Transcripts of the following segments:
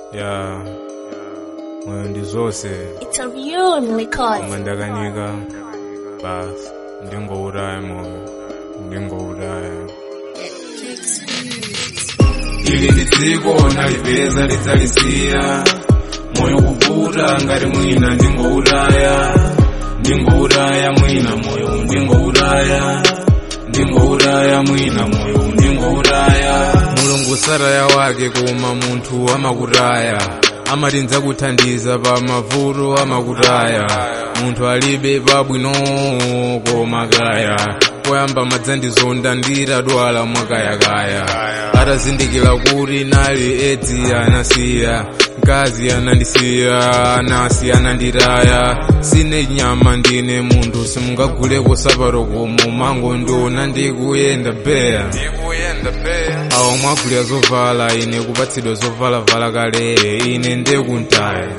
ya moyo ndi zonse It's a real record. koma ndakanika basi ndingouraya moyo ndingouraya ili ndi dziko nalipeza lidzalisiya moyo kuvuta ngati mwina ndingouraya ndingouraya mwina moyo ndingouraya ndingouraya mwina moyo ndingouraya mulungu saraya wake koma munthu amakutaya amati ndzakuthandiza pa mavuto amakutaya munthu alibe pabwino koma kaya poyamba madzandizonda ndiradwala mwakayakaya atazindikira kuti nali edzi anasiya mkazi anandisiya anasi ananditaya sine nyama ndine munthu simungaguleko sapato komo mango ndiona ndikuyenda beya awo mwagulira zovala ine kupatsidwa zovala-vala kale ine ndekuntaya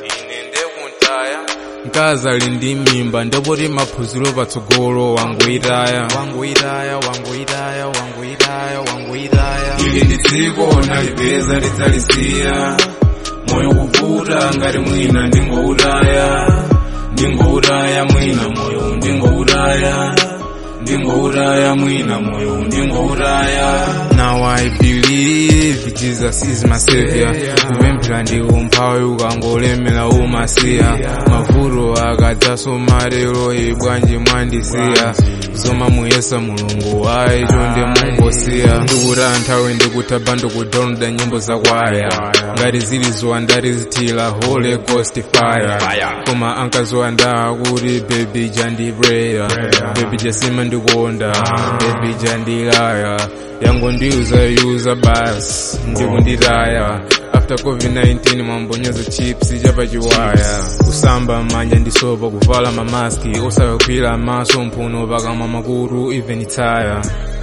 mkazi ali ndi mimba ndepoti maphunziro patsogolo wangoitaya wangoitaya wangoitaya wangoitaya wangoitaya ili ndi dziko nalipeza lidzalisiya moyo kuvuta ngati mwina ndingoutaya ndingoutaya mwina moyo ndingoutaya ndingouraya mwina moyo ndingouraya now i believe jesus is my savior kupemphera ndi umphawi ukangolemera umasiya mavuto akadzaso lero ibwanji mwandisiya zoma muyesa mulungu ayi chonde mungosiya ndikuta nthawi ndikutha ndikudownloada nyimbo zakwaya ngati zili zowandati zithira holy ghost fire koma ankazowandaa kuti baby jandipreya baby jasima ndikonda baby jandilaya yangondiuzayuza basi ndikunditaya after covid-19 mwambonyezo chips chapachiwaya kusamba manja ndisopa kuvala mamaski osakagwira maso mphuno pakamwa makutu even itaya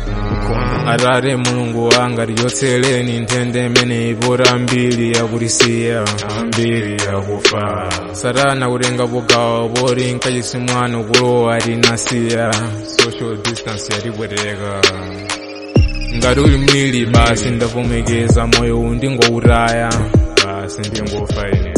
atate mulungu wanga tiyotsereni nthende imene ipota ambiri yakutisiya ambiri yakufa satana kutenga pogawa poti nkachisimwano kulowa tinasiya social distance yatipweteka ngati uli mlili basi ndavomekeza moyo uwu ndingoutaya basi ndingofa ine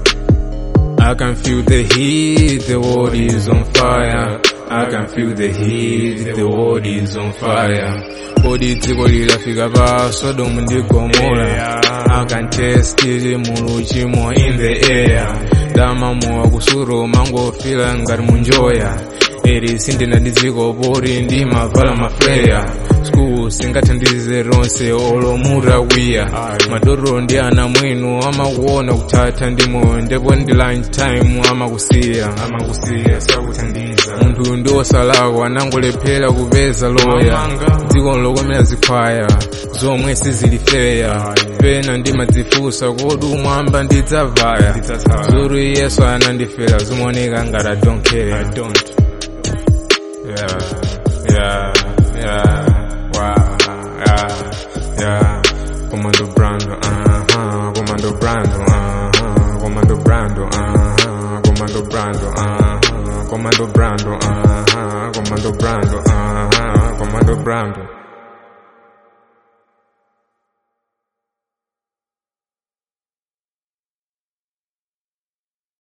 I can feel the heat, the world is on fire. I can feel the heat, the world is on fire. Kodi dziko lilafika pa Sodom ndi Gomora. I can taste it muluchimo in the air. Dama mowa kusuro mangofila ngati munjoya. Eri sindina ndi dziko poti ndi mavala mafleya. School singathandize ronse olomuta kwiya. Madoro ndi ana mwinu amakuona kuthatha ndi moyo ndipo ndi lunch time amakusiya. Amakusiya sakuthandiza. Munthu ndi osalakwa anangolephera kupeza loya. Dziko lokomera zikhwaya zomwe sizilifeya. Pena ndimadzifunsa kodi umwamba ndidzavaya. Zuri Yesu anandifera zimaoneka ngati I don't care. I don't. Yeah, yeah, yeah, wow, yeah, yeah. Commando Brando, uh-huh, Commando Brando, uh-huh, Commando Brando, uh-huh, Commando Brando, uh-huh, Commando Brando, uh-huh, Commando Brando, uh-huh, Commando Brando.